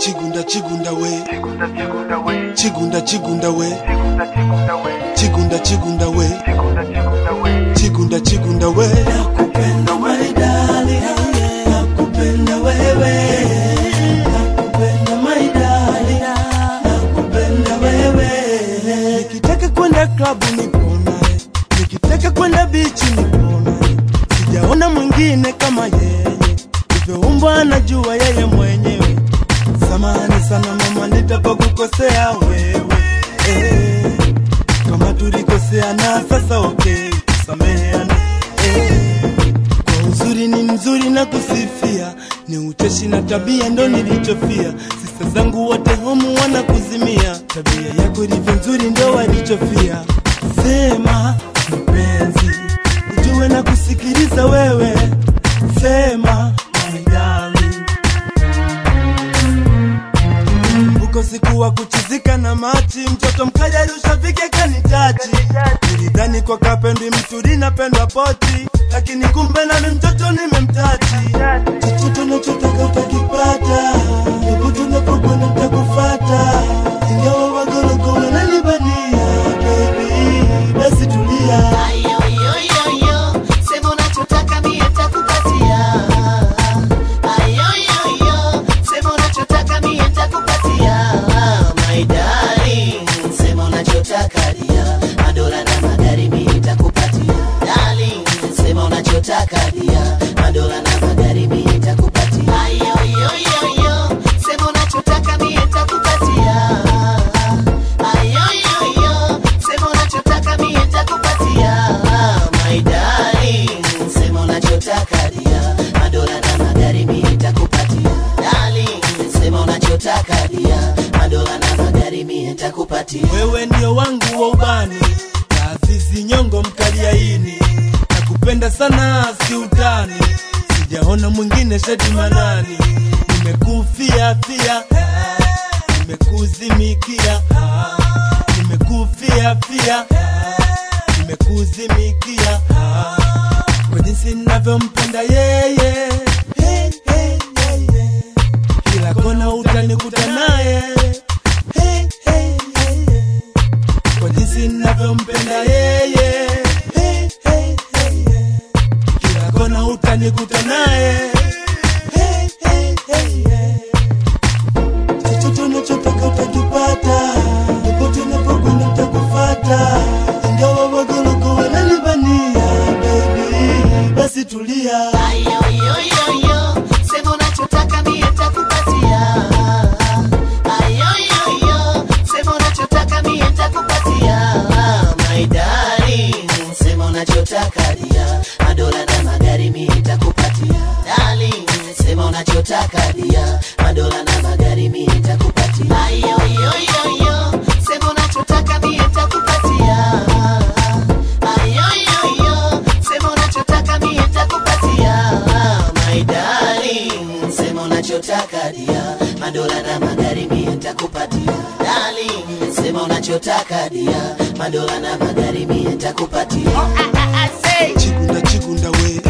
chigunda chigunda we chigunda chigunda we chigunda chigunda we chigunda chigunda we chigunda chigunda we chigunda chigunda we chigunda we nakupenda maidali nakupenda wewe nakupenda maidali nakupenda wewe nikitaka kwenda klabu niponaye nikitaka kwenda bichi niponaye sijaona mwingine kama yeye livyoumbwa anajua yeye mwenyewe samani sana mama nitapokukosea wewe eh kama tulikoseana sasa okay sameheana eh. kwa uzuri ni mzuri na kusifia ni ucheshi na tabia ndo nilichofia sista zangu wote homu wanakuzimia tabia yako ilivyo nzuri ndo walichofia sema mpenzi ujue na kusikiliza wewe sema my darling uko siku wa kuchizika na machi mtoto mkaja rushavike kanitachi nilidhani kwa kapendi msuri napendwa poti lakini kumbe nami mtoto nimemtachi chochote nachotaka utakipata popote unapokwenda takufata ingawa wagologo wananibania baby basi tulia Ayoyoyoyo, sema unachotaka mie nitakupatia. Ayoyoyo, sema unachotaka mie nitakupatia. My darling, sema unachotaka dia. Madola na magari mie nitakupatia. Darling, sema unachotaka dia. Madola na magari mie nitakupatia. Ayoyoyoyo, sema unachotaka mie nitakupatia. Ayoyoyo, sema unachotaka mie nitakupatia. My darling, sema unachotaka dia. Madola na magari mie nitakupatia. Darling, sema unachotaka dia. Madola na magari mie nitakupatia. wewe ndio wangu wa ubani taasisi nyongo mkaliaini nakupenda sana si utani sijaona mwingine shati manani nimekufia fia ah, nimekuzimikia ah, nimekufia fia ah, nimekuzimikia ah, kwa jinsi ninavyompenda yeye hey, hey, hey, hey. kila kona utanikuta naye hey, hey, hey, hey kwa jinsi ninavyompenda yeye hey, hey, hey, hey. kila kona utanikuta naye hey, hey, hey, hey. chochote unachotaka utakipata popote unapokwenda utakufata ingawa wagologo wananibania baby basi tulia Ayoyoyoyo, sema unachotaka mie nitakupatia. Ayoyoyo, sema unachotaka mie nitakupatia. My darling, sema unachotaka dia. Madola na magari mie nitakupatia. Darling, sema unachotaka dia. Madola na magari mie nitakupatia. Ayoyoyoyo, sema unachotaka mie nitakupatia. Ayoyoyo, sema unachotaka mie nitakupatia. My darling, sema unachotaka dia. Madola na magari mie nitakupatia. Darling, sema unachotaka dia. Madola na magari mie nitakupatia. chigunda chigunda we